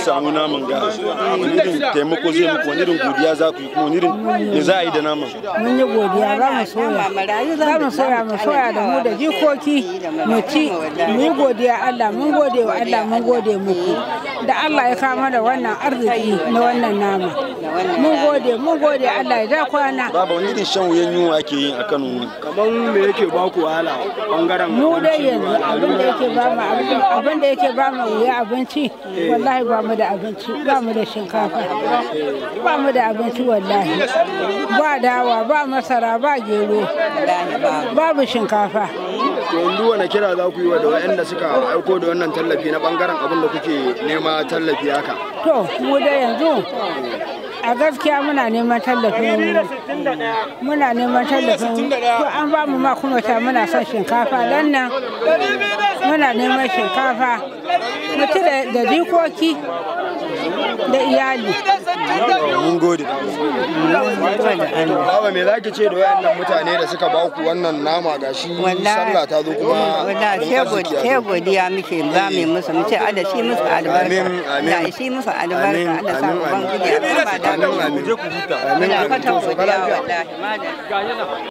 samu naman ga wani irin taimako zai muku wani irin godiya za ku yi kuma wani irin me za a yi da naman mun yi godiya za mu soya za mu soya mu soya da mu da jikoki mu ci mu yi godiya Allah mun gode wa Allah mun gode muku da Allah ya kama da wannan arziki na wannan nama mun gode mun gode Allah ya da kwana baba wani irin shan wuyan yunwa ake yi a Kano ne kaman me yake ba ku wahala bangaren mu dai yanzu abin da yake ba mu abin da yake ba mu wuya abinci wallahi ba mu da abinci ba mu da shinkafa ba mu da abinci wallahi ba dawa ba masara ba gero babu shinkafa to yanzu wani kira za ku yi wa da waɗanda suka aiko da wannan tallafi na bangaren abin da kuke nema tallafi haka to mu dai yanzu a gaskiya muna neman tallafin muna neman tallafin to an ba mu ma kuma ta muna son shinkafa dan nan muna neman shinkafa mutu da jikoki da iyali mun gode baba me za ki ce da wayannan mutane da suka ba ku wannan nama gashi sallah ta zo kuma wallahi sai godiya muke ba mu musu mu ce Allah shi musu albarka Amin, amin. Allah shi musu albarka Amin, Allah sa amin, ubangiji ya ba da amin amin je ku huta muna fatan godiya wallahi madalla